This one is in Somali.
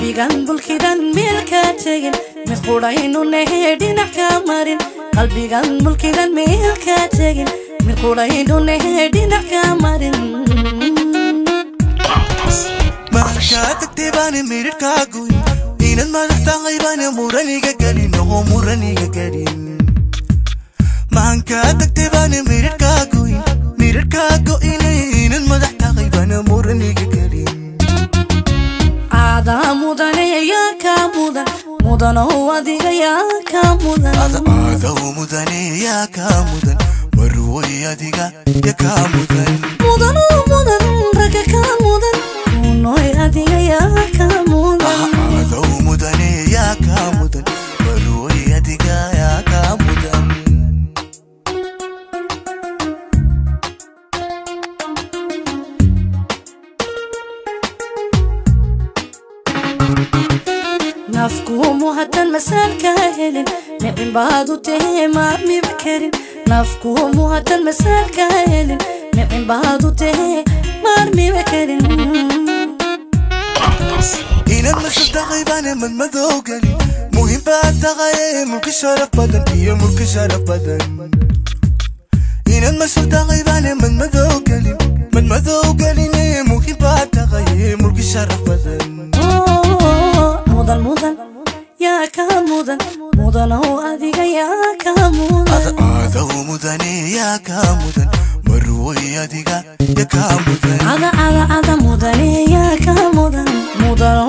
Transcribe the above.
qalbigan mulkidan meel ka tegin mid qudhaynu nahee dhinac ka marin qalbigan mulkidan meel ka tegin mid qudhaynu nahee dhinac ka marin markaa tagtay baana miridhkaa goyn inaad madax tahay baana muraniga gelin oo muraniga gelin maankaa tagtay baana miridhkaa goyn miridhkaa go'ine inaad madax tahay baana muraniga gelin aadaa mudane yaa kaa mudan mudanow adiga yaa kaa mudan aadaw mudane yaa kaa mudan marwoy adiga ya kaa mudan mudanow mudan ragga kaa mudan unoy adiga yaa kaa mudan aadaw mudane yaa kaa mudan marwoy adiga yaa kaa mudan nafkuumu haddan masaalka helin nicin baad u tahee maamiba karin nafkuumu haddan masaalka helin nicin baad u tahee maarmiba karin inaad masal tahay baana madmadow gelin muhiim baad tahay mulki sharaf badan iyo mulki sharaf badan inaad masal tahay baana madmadow gelin madmadow geline muhiim baad tahay mulki sharaf badan Oo, mudan mudan yaa kaa mudan mudanow adiga yaa kaa mudan aadaw mudane yaa kaa mudan marwoy adiga ya kaa mudan ada ada ada mudane yaa kaa mudan mudanow